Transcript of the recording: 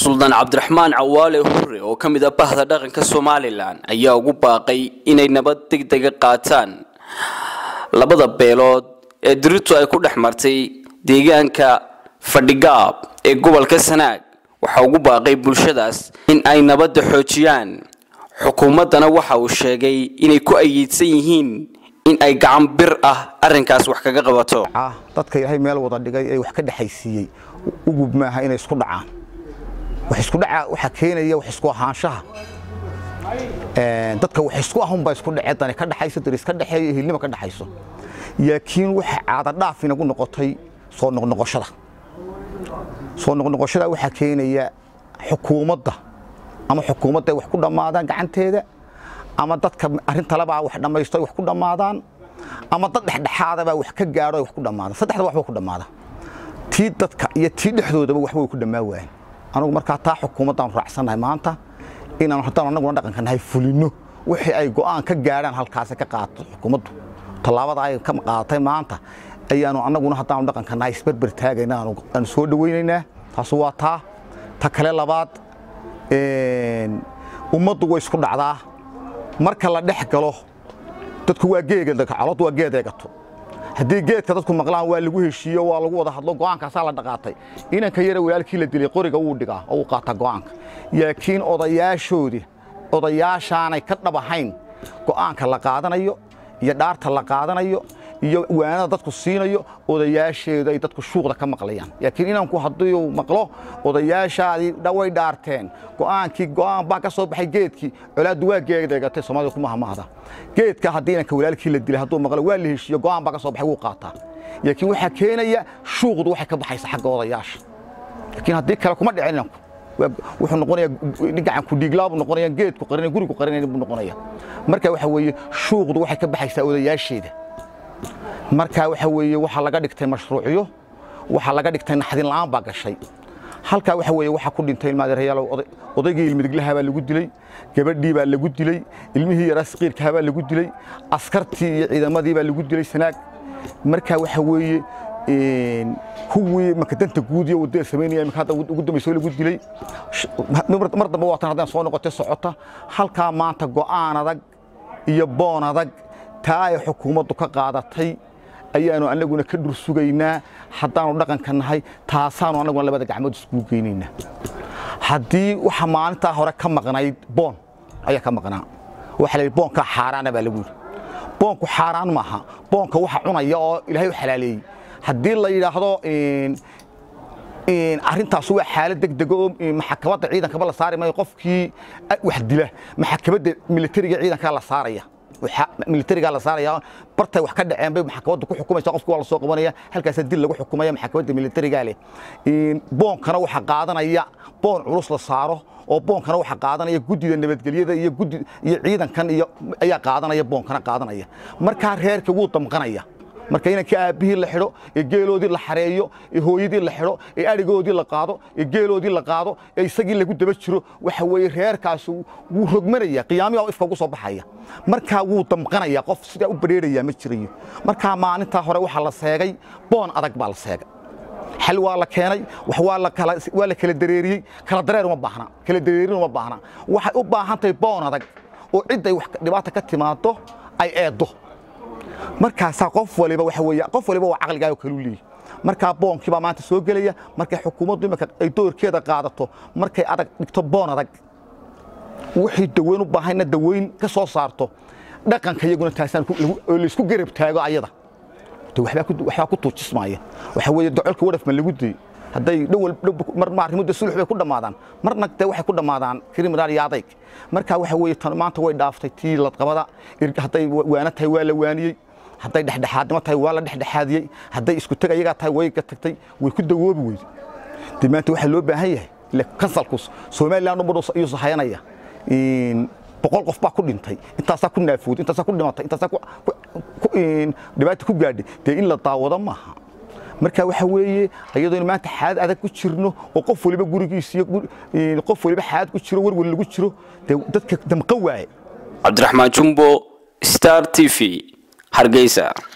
suldaan cabdiraxmaan cawaale hurre oo ka mid ah bahda dhaqanka somalilan ayaa ugu baaqay inay nabad degdega qaataan labada beelood ee diritu ay ku dhex martay deegaanka fadhigaab ee gobolka sanaag waxaa ugu baaqay bulshadaas in ay nabadda xoojiyaan xukuumaddana waxa uu sheegay inay ku ayiidsan yihiin in ay gacan bir ah arrinkaas wax kaga qabato dadka ilaahay meel wada dhigay ee wax ka dhexaysiiyey ugub maaha inay isku dhacaan wax isku dhaca waxa keenaya wax isku ahaanshaha dadka wax isku ahunbaa isku dhacee dani ka dhaxayso daris ka dhexeeyo hilnima ka dhaxayso laakiin waxa caada dhaaf inagu noqotay soo noqnoqoshada soo noqnoqoshada waxaa keenaya xukuumadda ama xukuumadda ay wax ku dhammaadaan gacanteeda ama dadka arrintalebaa wax dhammaysto ay wax ku dhammaadaan ama dad dhexdhexaadabaa wax ka gaadho ay wax ku dhammaadaan saddexda waxba ku dhammaada tii dadka iyo tii dhexdoodaba waxba way ku dhammaan waayeen anugu markaa taa xukuumaddaan raacsannahay maanta inaan haddaan annaguna dhaqanka nahay fulino wixii ay go'aan ka gaadhaan halkaasi ka qaato xukuumaddu tallaabada ay ka qaadatay maanta ayaanu annaguna haddaanu dhaqanka nahay isberber taagayna aanu soo dhawaynaynaa taasu waa taa ta kale labaad ummaddu way isku dhacdaa marka la dhex galo dadku waa geegalod waa geed eegato haddii geedka dadku maqlaan waa lagu heshiiyo waa lagu wada hadlo go'aankaasaa la dhaqaatay inanka yara walaalkii la dilay qoriga wuu dhigaa oo uu qaataa go'aanka laakiin odayaashoodii odayaashaanay ka dhab ahayn go'aanka la qaadanayo iyo dhaarta la qaadanayo iyo waanada dadku siinayo odayaasheedu ay dadku shuuqda ka maqlayaan laakiin inanku haddii uu maqlo odayaashaadii way dhaarteen go'aankii go'aan baa ka soo baxay geedkii colaaddu waa geedeegatay soomaalida ku mahamahda geedka haddii inanka walaalkii la dilay hadduu maqlo waa la heshiiyo go'aan baa ka soo baxay wuu qaataa laakiin waxaa keenaya shuuqdu waxay ka baxaysa xagga odayaasha laakiin haddii kale kuma dhicin inanku wuxuu noqonayaa gacanku dhiiglaa buu noqonayaa geedku qarinaya gurigu qarinaya buu noqonayaa marka waxa weeye shuuqdu waxay ka baxaysaa odayaasheeda marka waxa weeye waxaa laga dhigtay mashruucyo waxaa laga dhigtay naxdin la'aan baa gashay halkaa waxa weeye waxaa ku dhintay ilmaadeerayaal odaygii ilmidiglaha baa lagu dilay gabadhii baa lagu dilay ilmihii yaraa saqiirkaha baa lagu dilay askartii iyo ciidamadii baa lagu dilay sanaag marka waxa weeye kuwii makadanta guud iyo wadada samaynaya imika hadda ugu dambaysa lagu dilay mar dambe waatan haddaan soo noqotay socota halkaa maanta go'aan adag iyo boon adag taa ay xukuumaddu ka qaadatay ayaanu annaguna ka dhur sugaynaa haddaanu dhaqanka nahay taasaanu annaguna labada gacmood iskugu geynaynaa haddii waxa maalintaa hore ka maqnayd boon ayaa ka maqnaa waxa la yidhi boonkaa xaaraana baa lagu yidhi boonku xaaraan maaha boonka waxa cunaya oo ilaahay u xalaaleeyey haddii la yidhaahdo arrintaas waa xaalad degdega oo maxakamadda ciidankaba la saari maayo qofkii wax dila maxakamadda militariga ciidankaa la saaraya militarigaa la saaraya bartay wax ka dhaceen bay maxkamaddu ku xukumaysa qofki waa la soo qabanaya halkaasa dil lagu xukumaya maxkamadda militarigaa leh boonkana waxa qaadanaya boon culus la saaro oo boonkana waxa qaadanaya guddida nabadgelyada iyo guddi iyo ciidankan iyo ayaa qaadanaya boonkana qaadanaya markaa reerka wuu damqanaya marka inankii aabbihii la xidho ee geeloodii la xareeyo ee hooyadii la xidho ee adhigoodii la qaado ee geeloodii la qaado ee isagii lagu daba jiro waxa weeye reerkaas wuu rogmanaya qiyaamihi oo ifka ugu soo baxaya markaa wuu damqanaya qof sidaa u badheeraya ma jirayo markaa maalintaa hore waxaa la seegay boon adag baa la seegay xal waa la keenay wax waa la kala waa la kala dareeriyey kala dareer uma baahna kala dareerin uma baahna waxay u baahan tahay boon adag oo cidday wax dhibaata ka timaado ay eeddo markaasaa qof waliba waxa weeye qof waliba waa caqligaaga kalu leeyahy markaa boonkii baa maanta soo gelaya markay xukuumaddu imika ay doorkeeda qaadato markay adag dhigto boon adag wixii daweyn u baahayna daweyn ka soo saarto dhaqanka iyaguna taasaan oo laysku garab taago ayada waxbaa ku tuujismaaya waxa weeye docolka wadhafma lagu dayey hadday dhowal marma arrimuda sulux bay ku dhammaadaan marna dee waxay ku dhammaadaan kriminaal iyo adayg marka waxa weeye tan maanta way dhaaftay tii ladqabada hadday waana tahay waa la waaniyey hadday dhexdhexaadnimo tahay waa la dhexdhexaadiyey hadday isku teg ayagaa tahay way ka tagtay way ku dawoobi weyde dee maanta waxaa loo baahan yahay ile kansalku somaliland ummadhu ayuu sahayanaya boqol qof baa ku dhintay intaasaa ku naafooday intaasaa ku dhimatay intaasaa dhibaata ku gaadhay dee in la daawado maaha marka waxa weeye iyadoo maanta xaalad adag ku jirno oo qof waliba gurigiisa iyo qof waliba xaalad ku jiro warwar lagu jiro dee dadka damqa waaye cabdiraxmaan jumbo star t v hargeysa